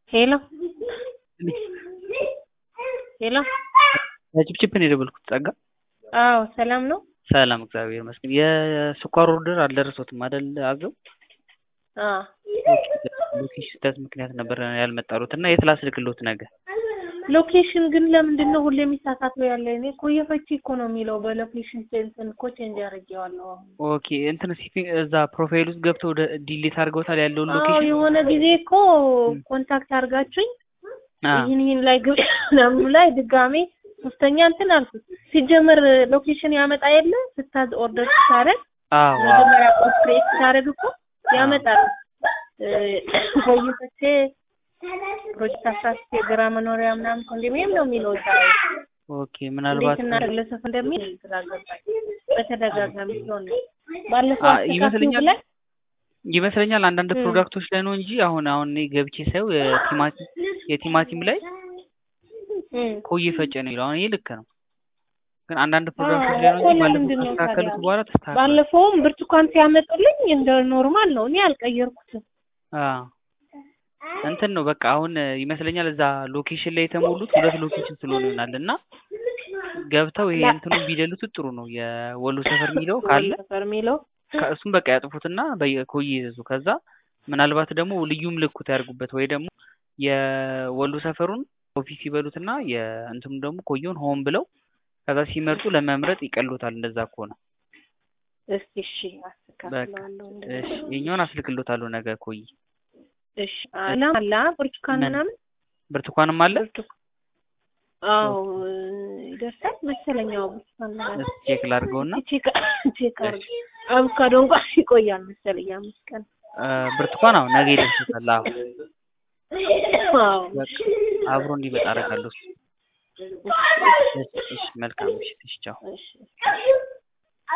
ሄሎ ሄሎ ጭፕጭፕ ነው የደወልኩት ጸጋ አዎ ሰላም ነው ሰላም እግዚአብሔር ይመስገን የስኳር ኦርደር አልደረሶትም አይደል አዘው አዎ ሎኬሽን ስህተት ምክንያት ነበር ያልመጣሉት እና የት ላስልክሎት ነገ ሎኬሽን ግን ለምንድን ነው ሁሌ የሚሳሳተው ያለ እኔ እኮ የፈቺ እኮ ነው የሚለው በሎኬሽን እንትን እኮ ቼንጅ አድርጌዋለሁ አሁን ኦኬ እንትን ሲፒ እዛ ፕሮፋይል ውስጥ ገብተው ወደ ዲሊት አድርገውታል ያለውን አዎ ሎኬሽን የሆነ ጊዜ እኮ ኮንታክት አድርጋችሁኝ አ ይህን ይህን ላይ ግብ ምናምኑ ላይ ድጋሜ ሶስተኛ እንትን አልኩት ሲጀመር ሎኬሽን ያመጣ የለ ስታዝ ኦርደር ስታደርግ አዎ መጀመሪያ ክሬት ስታደርግ እኮ ያመጣል ቆይቶቼ ፕሮጀክት አስራ ስት የግራ መኖሪያ ምናምን ኮንዶሚኒየም ነው የሚለው እዛ ላይ ኦኬ ምናልባት እንዴት እናደርግለሰፍ እንደሚል ግራ ገባኝ በተደጋጋሚ ሲሆን ነው ባለፈው አ- አስተካክሉ ይመስለኛል ብለን ይመስለኛል አንዳንድ ም። ፕሮዳክቶች ላይ ነው እንጂ አሁን አሁን እኔ ገብቼ ሳየው የቲማቲም የቲማቲም ላይ እም። ኮዬ ፈጨ ነው የሚለው አሁን ይሄ ልክ ነው ግን አንዳንድ ፕሮዳክቶች አዎ ላይ ነው እኮ እንጂ ባለፈው ለምንድን ነው ካስተካከሉት ታዲያ? በኋላ ተስተካክሏል ባለፈውም ብርቱካን ሲያመጡልኝ እንደ ኖርማል ነው እኔ አልቀየርኩትም አዎ እንትን ነው በቃ አሁን ይመስለኛል እዛ ሎኬሽን ላይ የተሞሉት ሁለት ሎኬሽን ስለሆነ ይሆናል እና ገብተው ይሄ ላ- እንትኑ ቢደሉት ጥሩ ነው የወሎ ሰፈር የሚለው ካለ ሰፈር የሚለው ከ- እሱም በቃ ያጥፉትና በኮዬ ይዘዙ ከዛ ምናልባት ደግሞ ልዩ ምልክት ያድርጉበት ወይ ደግሞ የወሎ ሰፈሩን ኦፊስ ይበሉትና የእንትኑ ደግሞ ኮየውን ሆን ብለው ከዛ ሲመርጡ ለመምረጥ ይቀሉታል እንደዛ ከሆነ እስኪ እሺ አስተካክለዋለሁ እንደዛ። እሺ የኛውን አስልክሎታለሁ ነገ ኮዬ እሺ አላ አላ ብርቱካን ምን? ምናምን ብርቱካንም አለ ብርቱካን አዎ ይደርሳል መሰለኝ አዎ ብርቱካን ምናምን እስኪ ቼክ ላድርገውና ቼክ ቼክ አድርግ አቮካዶ እንኳን ይቆያል መሰለኝ አምስት ቀን አ፣ ብርቱካን አዎ ነገ ይደርሱታል አዎ አዎ በቃ አብሮ እንዲመጣ አደርጋለሁ እሱ። እሺ እሺ መልካም ምሽት እሺ ቻው እሺ